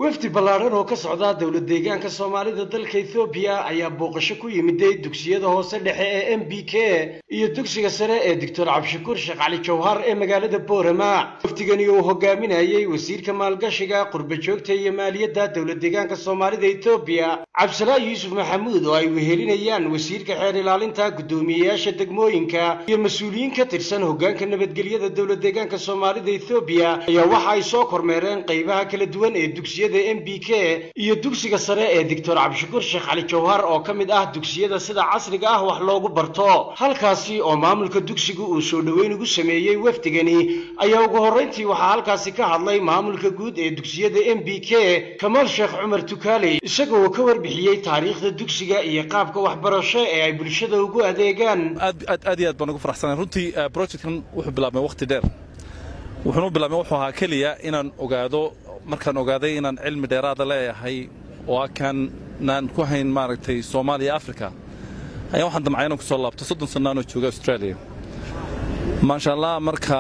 wafdi ballaadhan oo ka socda dowlad deegaanka soomaalida dalka ethoobiya ayaa booqasho ku yimiday dugsiyada hoose dhexe ee m b k iyo dugsiga sare ee doctor cabdishakuur sheekh cali jawhar ee magaalada boorama wafdigani uu hogaaminayey wasiirka maalgashiga qurbajoogta iyo maaliyadda dowlad deegaanka soomaalida etoobiya cabdisalaa yuusuf maxamuud oo ay wehelinayaan wasiirka xeer ilaalinta guddoomiyeyaasha degmooyinka iyo mas-uuliyiin ka tirsan hoggaanka nabadgelyada dowlad deegaanka soomaalida ethoobiya ayaa waxa ay soo kormeereen qaybaha kala duwan ee dugsiyada m b k iyo dugsiga sare ee doctor cabdishakuur sheekh cali jawhar oo ka mid ah dugsiyada sida casriga ah wax loogu barto halkaasi oo maamulka dugsigu uu soo dhoweyn ugu sameeyey wafdigani ayaa ugu horrayntii waxaa halkaasi ka hadlay maamulka guud ee dugsiyada m b k kamaal sheekh cumar tukaaley isagoo ka warbixiyey taariikhda dugsiga iyo qaabka waxbarasho ee ay bulshada ugu adeegaan aad iyo aad baan ugu faraxsanahay runtii projectkan wuxuu bilaabmay waqti dheer wuxuunu bilaabmay wuxuu ahaa keliya inaan ogaado markaan ogaaday inaan cilmi dheeraada leeyahay oo kaanaan ku hayn maaragtay soomaaliya africa ayaa waxaan damcay inaan ku soo laabto soddon sannaanoo jooga australia maasha allah marka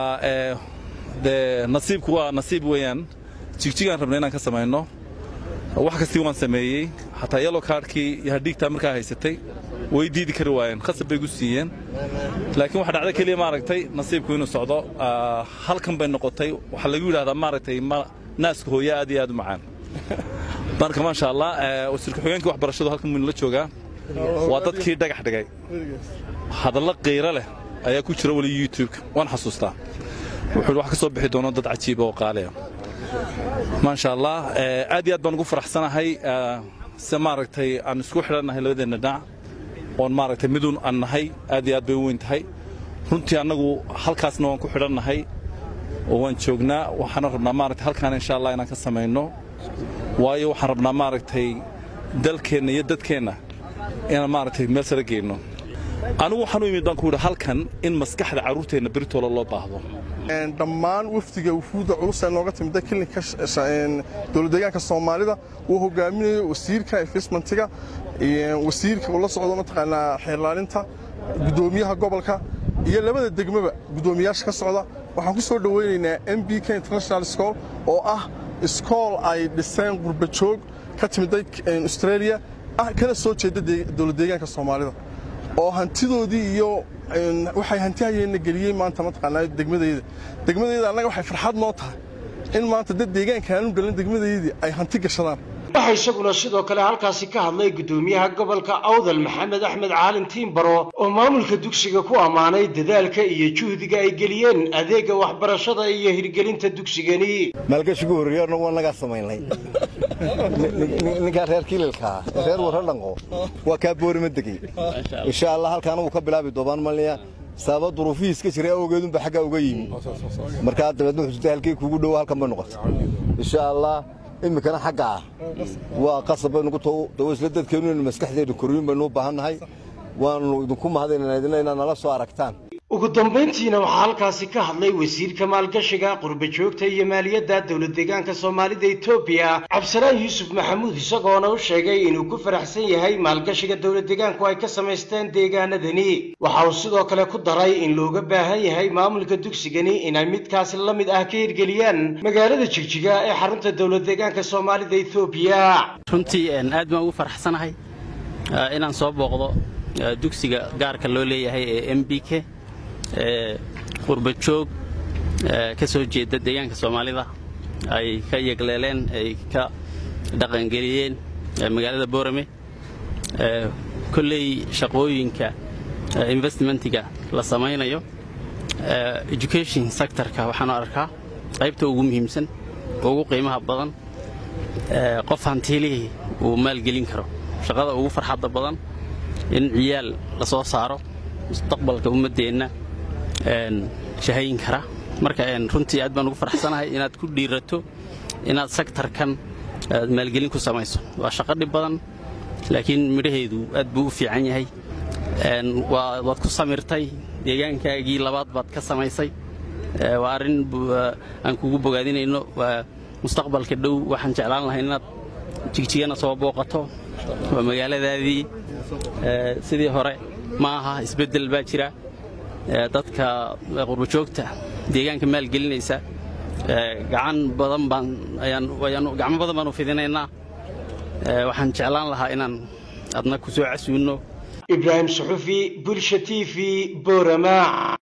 dee nasiibku waa nasiib weeyaan jigjigaan rabnay inaan ka samayno wax kastii waan sameeyey xataa yalo kaarhkii iyo hadhiigtaa markaa haysatay way diidi kari waayeen khasab bay gu siiyeen laakiin waxa dhacda keliya maaragtay nasiibku inuu socdo halkan bay noqotay waxaa lagu yidhahdaa maaragtay naaska hooya aad iyo aad u macaan marka maasha allah wasiirka xogeenkii waxbarashadu halkan waynu la joogaa waa dadkii dhagax dhigay hadallo qiiro leh ayaa ku jira weli youtubeka waan xasuustaa wuxuu wax ka soo bixi doono dad cajiiba oo qaaliya maasha allah aad iyo aad baan ugu faraxsanahay se maaragtay aan isku xidhannahay labadeenna dhinac oon maaragtay miduun aan nahay aad iyo aad bay u weyn tahay runtii annagu halkaasna waan ku xidhannahay oo waan joognaa waxaana rabnaa maaragtay halkaan insha allah inaan ka samayno waayo waxaan rabnaa maaragtay dalkeenna iyo dadkeenna inaan maaragtay meel sare geyno anigu waxaan u imid baan ku yidhi halkan in maskaxda carruurteenna beritoola loo baahdo dhammaan wafdiga wufuudda culus ee nooga timida klinika dowladdeegaanka soomaalida uu hogaaminayo wasiirka investmentiga wasiirka uu la socdo mataqaanaa xeerlaalinta guddoomiyaha gobolka iyo labada degmaba guddoomiyaasha ka socda waxaan ku soo dhowaynaynaa m b k international school oo ah iskool ay dhiseen qurbajoog ka timiday australia kana soo jeeda dowladdeegaanka soomaalida oo hantidoodii iyo waxay hanti hayeenna geliyey maanta mataqaanaa degmadayda degmadayda annaga waxay farxad noo tahay in maanta dad deegaanka aanu dhalin degmadaydii ay hanti gashadaan waxaa isaguna sidoo kale halkaasi ka hadlay guddoomiyaha gobolka awdal maxamed axmed caalin tiimbaro oo maamulka dugsiga ku ammaanay dadaalka iyo juhdiga ay geliyeen adeegga waxbarashada iyo hirgelinta dugsigani maalgashigu horreeyaarna waa nagaa samaynay ninkaa reer kililkaa reer warradhanqo waa kaa boorima degey insha allah halkaana wuu ka bilaabi doobaan malniya sababa duruufihiis ka jiray awgeedunba xaggaa uga yimi markaa dabeedna wuxuu halkii kuugu dhowo halkan bay noqotay insha allah iminkana xagga ah waa qasab baynugu dawo isla dadkeennu inaynu maskaxdeenna korriyin baynu u baahannahay waannu idinku mahadaynana idinna inaad nala soo aragtaan ugu dambayntiina waxaa halkaasi ka hadlay wasiirka maalgashiga qurbajoogta iyo maaliyadda dowlad deegaanka soomaalida etoobiya cabdisalaan yuusuf maxamuud isagoona u sheegay inuu ku faraxsan yahay maalgashiga dowlad deegaanku ay ka samaysteen deegaanadani waxa uu sidoo kale ku daray in looga baahan yahay maamulka dugsigani inay midkaasi la mid ah ka hirgeliyaan magaalada jigjiga ee xarunta dowlad deegaanka soomaalida etoobiya runtii aad baan ugu faraxsanahay inaan soo booqdo dugsiga gaarka loo leeyahay ee m b k qurbajoog ka soo jeeda deegaanka soomaalida ay ka yegleeleen ay ka dhaqangeliyeen magaalada boorame kolley shaqooyinka investmentiga la samaynayo education sectorka waxaanu arkaa qaybta ugu muhiimsan ugu qiimaha badan qof hantiilihii uu maalgelin karo shaqada ugu farxadda badan in ciyaal la soo saaro mustaqbalka ummaddeenna shahayn kara marka runtii aad baan ugu faraxsanahay inaad ku dhiirato inaad sektarkan aad maalgelin ku samayso waa shaqo dhib badan laakiin midhaheedu aad buu u fiican yahay waad ku samirtay deegaankaagii labaad baad ka samaysay waa arrin aan kugu bogaadinayno mustaqbalka dhow waxaan jeclaan lahay inaad jigjigana soo booqato waa magaaladaadii sidii hore ma aha isbeddel baa jira dadka qurbajoogta deegaanka maalgelinaysa gacan badan baan gacmo badan baan u fidinaynaa waxaan jeclaan lahaa inaan adna ku soo casuunno ibraahim suxufi bulsha t v borama